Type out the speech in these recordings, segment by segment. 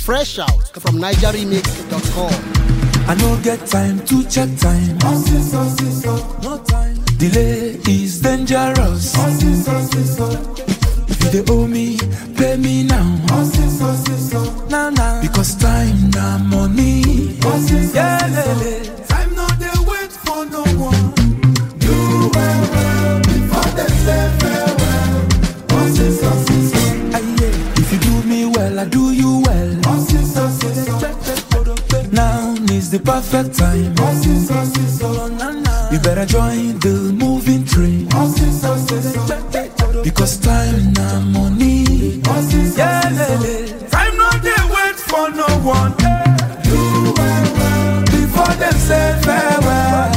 Fresh out from NigerRemix.com. I no get time to check time. No time. Delay is dangerous. If you dey owe me, pay me now. Now, now. Because time na money. Yeah, lele. Time no dey wait for no one. Do well, well before they say farewell. Aye, yeah. If you do me well, I do you well. Now is the perfect time. You better join the moving train. Because time na money. Yeah, lele. Time no dey wait for no one. Do well, well before them say farewell.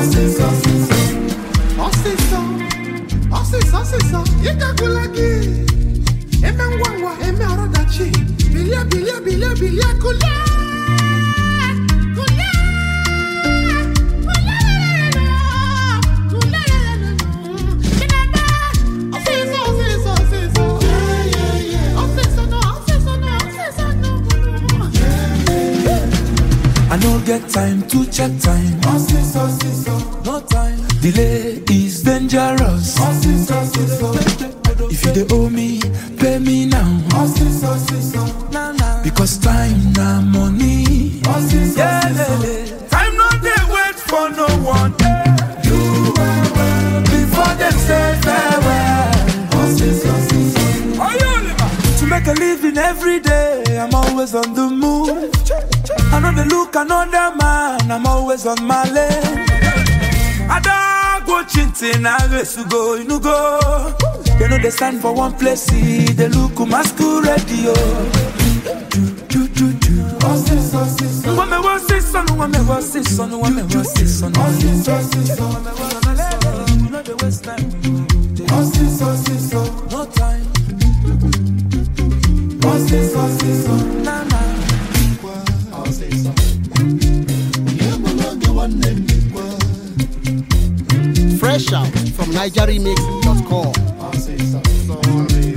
Ọsịsọ, ọsịsọ, ọsịsọ, ịgagụla gị. Eme ngwa ngwa, eme ọrụdachi. Bilie, bilie, bilie, bilie, kulie. Kulie. Kulie. Chineke, ọsịsọ, ọsịsọ, ọsịsọ. Ọsịsọ nọ, ọsịsọ nọ, ọsịsọ nọ. I no get time to check time. No time. Delay is dangerous. If you dey owe me, pay me now. Because time na money. Yeah, lele. Time no dey wait for no one. Do well, well before them say farewell. To make a living every day, I'm always on the move. I know they look another man, I'm always on my lane. I don't go chinting, I race to go, you go. They know they stand for one place, see, they look masquerade, yo. Do, do, do, do. When me was this son, when me was this son, when me was this son. You know the waste time. No time. Nah, nah. Fresh out from NigerRemix.com. Sorry.